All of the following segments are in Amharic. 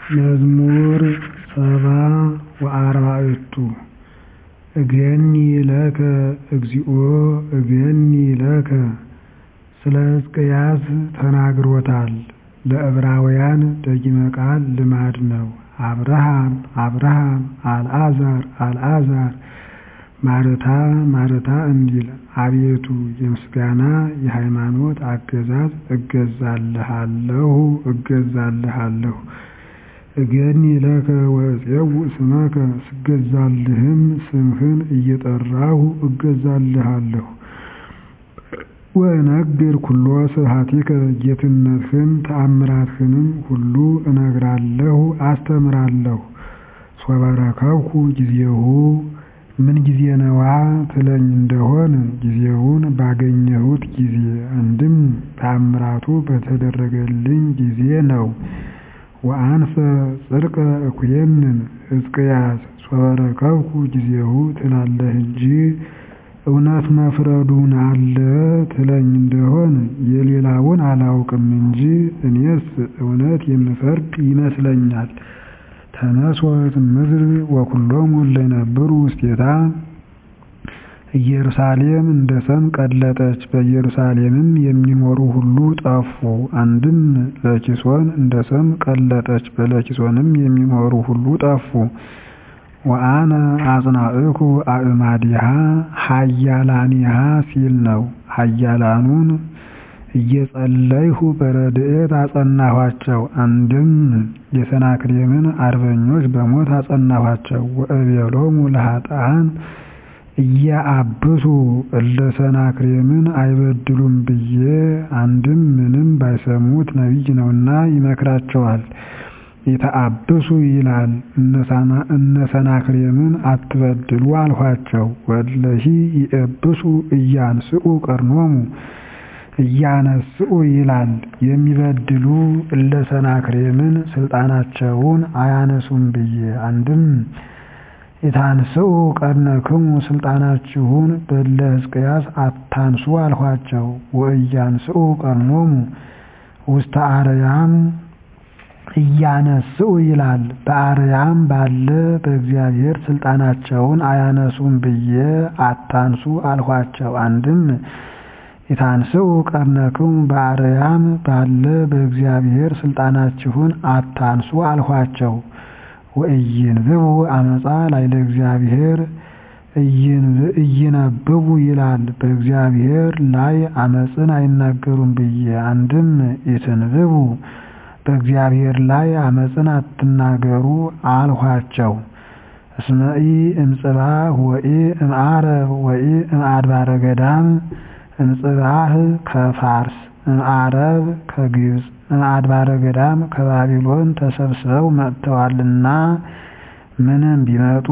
መዝሙር ሰባ ወአርባዕቱ እገኒ ለከ እግዚኦ እገኒ ለከ ስለ ሕዝቅያስ ተናግሮታል ለዕብራውያን ደጊመ ቃል ልማድ ነው አብርሃም አብርሃም አልዓዛር አልዓዛር ማርታ ማርታ እንዲል አቤቱ የምስጋና የሃይማኖት አገዛዝ እገዛልሃለሁ እገዛልሃለሁ እገኒ ለከ ወእፄውእ ስመከ ስገዛልህም ስምህን እየጠራሁ እገዛልሃለሁ ወእነግር ኩሎ ስብሐቲከ ጌትነትህን ተአምራትህንም ሁሉ እነግራለሁ አስተምራለሁ ሶበ ረከብኩ ጊዜሁ ምን ጊዜ ነዋ ትለኝ እንደሆን ጊዜውን ባገኘሁት ጊዜ አንድም ተአምራቱ በተደረገልኝ ጊዜ ነው ወአንፈ ጽድቀ እኩየንን ሕዝቅያስ ሶበ ረከብኩ ጊዜሁ ትላለህ እንጂ እውነት መፍረዱን አለ ትለኝ እንደሆን የሌላውን አላውቅም እንጂ እኔስ እውነት የምፈርድ ይመስለኛል ተነሥኦት ምድር ወኵሎሙ እለ ይነብሩ ውስቴታ ኢየሩሳሌም እንደ ሰም ቀለጠች በኢየሩሳሌምም የሚኖሩ ሁሉ ጠፉ አንድም ለኪሶን እንደ ሰም ቀለጠች በለኪሶንም የሚኖሩ ሁሉ ጠፉ ወአነ አጽናዕኩ አእማዲሃ ኃያላኒሃ ሲል ነው ኃያላኑን እየጸለይሁ በረድኤት አጸናኋቸው አንድም የሰናክሬምን አርበኞች በሞት አጸናኋቸው ወእቤሎሙ ለኃጥኣን እያአብሱ እለ ሰናክሬምን አይበድሉም ብዬ አንድም ምንም ባይሰሙት ነቢይ ነውና ይመክራቸዋል ኢተአብሱ ይላል እነ ሰናክሬምን አትበድሉ አልኋቸው ወእለሂ ይእብሱ ኢያንስኡ ቀርኖሙ እያነስኡ ይላል የሚበድሉ እለ ሰናክሬምን ስልጣናቸውን አያነሱም ብዬ አንድም ኢታንስኡ ቀርነክሙ ስልጣናችሁን በእለ ሕዝቅያስ አታንሱ አልኋቸው ወእያንስኡ ቀርኖሙ ውስተ አርያም እያነስኡ ይላል በአርያም ባለ በእግዚአብሔር ስልጣናቸውን አያነሱም ብዬ አታንሱ አልኋቸው አንድም ኢታንስኡ ቀርነክሙ በአርያም ባለ በእግዚአብሔር ስልጣናችሁን አታንሱ አልኋቸው ወኢይንብቡ አመፃ ላዕለ እግዚአብሔር ኢይነብቡ ይላል በእግዚአብሔር ላይ አመፅን አይናገሩም ብዬ አንድም ኢትንብቡ በእግዚአብሔር ላይ አመፅን አትናገሩ አልኋቸው እስመ ኢ እምጽባህ ወኢ እምዓረብ ወኢ እምአድባረ ገዳም እምጽባህ ከፋርስ እምዓረብ ከግብፅ እምአድባረ ገዳም ከባቢሎን ተሰብስበው መጥተዋልና ምንም ቢመጡ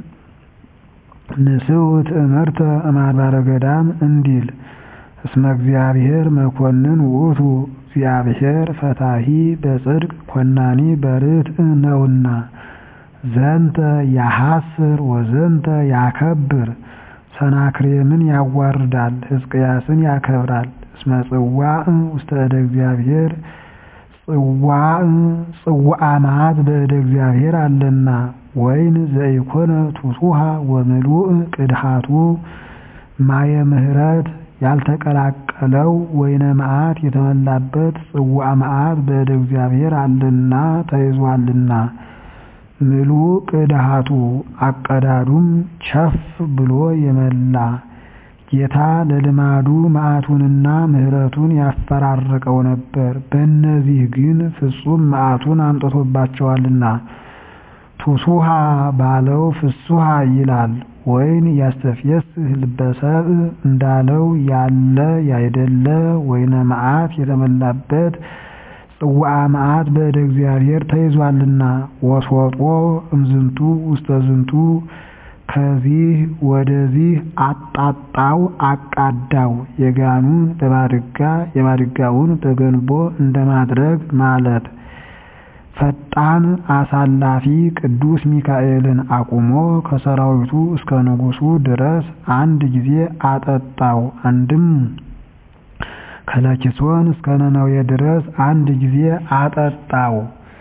ንስኡ ትእምርተ እምአድባረ ገዳም እንዲል እስመ እግዚአብሔር መኮንን ውእቱ እግዚአብሔር ፈታሒ በጽድቅ ኮናኒ በርትዕ ነውና ዘንተ ያሐስር ወዘንተ ያከብር ሰናክሬምን ያዋርዳል ሕዝቅያስን ያከብራል እስመ ጽዋዕ ውስተ እደ እግዚአብሔር ጽዋዕ ጽዋዓ መዓት በእደ እግዚአብሔር አለና ወይን ዘኢኮነ ቱቱሃ ወምሉእ ቅድሃቱ ማየ ምሕረት ያልተቀላቀለው ወይነ መዓት የተመላበት ጽዋዓ መዓት በእደ እግዚአብሔር አለና ተይዟልና ምሉእ ቅድሃቱ አቀዳዱም ቸፍ ብሎ የመላ ጌታ ለልማዱ መዓቱንና ምሕረቱን ያፈራርቀው ነበር በእነዚህ ግን ፍጹም መዓቱን አምጥቶባቸዋልና ቱሱሃ ባለው ፍሱሃ ይላል ወይን ያስተፍየስህ ልበ ሰብእ እንዳለው ያለ ያይደለ ወይነ መዓት የተመላበት ጽዋዓ መዓት በእደ እግዚአብሔር ተይዟልና ወስወጦ እምዝንቱ ውስተ ዝንቱ ከዚህ ወደዚህ አጣጣው አቃዳው የጋኑን በማድጋ የማድጋውን በገንቦ እንደማድረግ ማለት ፈጣን አሳላፊ ቅዱስ ሚካኤልን አቁሞ ከሰራዊቱ እስከ ንጉሡ ድረስ አንድ ጊዜ አጠጣው አንድም ከለኪሶን እስከ ነነዌ ድረስ አንድ ጊዜ አጠጣው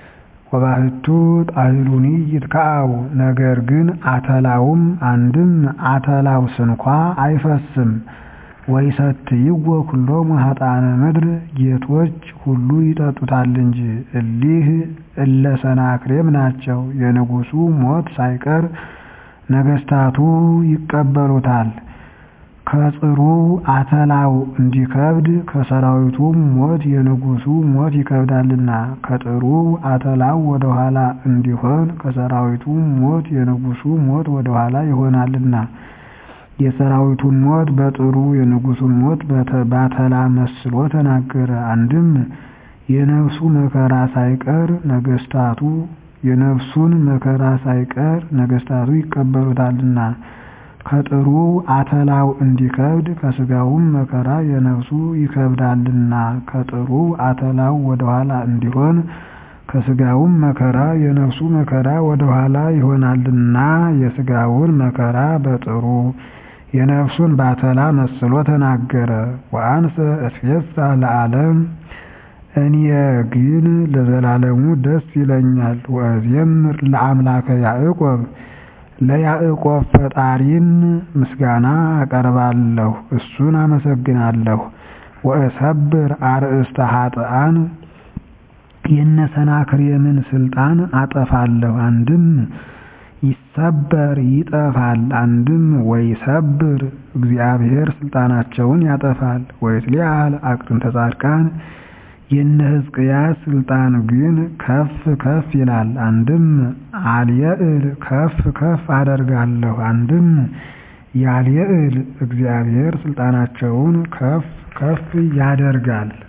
ወባሕቱ ጣሕሉኒ ይትከዐው ነገር ግን አተላውም አንድም አተላው ስንኳ አይፈስም። ወይሰትይዎ ኩሎሙ ኃጥአነ ምድር ጌቶች ሁሉ ይጠጡታል እንጂ። እሊህ እለ ሰናክሬም ናቸው። የንጉሡ ሞት ሳይቀር ነገሥታቱ ይቀበሉታል። ከጽሩ አተላው እንዲከብድ ከሰራዊቱም ሞት የንጉሡ ሞት ይከብዳልና። ከጥሩ አተላው ወደኋላ እንዲሆን ከሰራዊቱም ሞት የንጉሡ ሞት ወደኋላ ይሆናልና። የሰራዊቱን ሞት በጥሩ የንጉሡን ሞት ባተላ መስሎ ተናገረ። አንድም የነፍሱ መከራ ሳይቀር ነገሥታቱ የነፍሱን መከራ ሳይቀር ነገሥታቱ ይቀበሉታልና። ከጥሩ አተላው እንዲከብድ ከሥጋውም መከራ የነፍሱ ይከብዳልና። ከጥሩ አተላው ወደኋላ እንዲሆን ከሥጋውም መከራ የነፍሱ መከራ ወደኋላ ይሆናልና። የሥጋውን መከራ በጥሩ የነፍሱን ባተላ መስሎ ተናገረ። ወአንሰ እትፌሳህ ለዓለም እኔ ግን ለዘላለሙ ደስ ይለኛል። ወእዜምር ለአምላከ ያዕቆብ ለያዕቆብ ፈጣሪን ምስጋና አቀርባለሁ፣ እሱን አመሰግናለሁ። ወእሰብር አርእስተ ኃጥኣን የነ ሰናክሬምን ስልጣን አጠፋለሁ። አንድም ይሰበር ይጠፋል። አንድም ወይሰብር እግዚአብሔር ስልጣናቸውን ያጠፋል። ወይትሊዓል አቅርንተ ጻድቃን የነ ሕዝቅያስ ስልጣን ግን ከፍ ከፍ ይላል። አንድም አልየዕል ከፍ ከፍ አደርጋለሁ። አንድም ያልየዕል እግዚአብሔር ስልጣናቸውን ከፍ ከፍ ያደርጋል።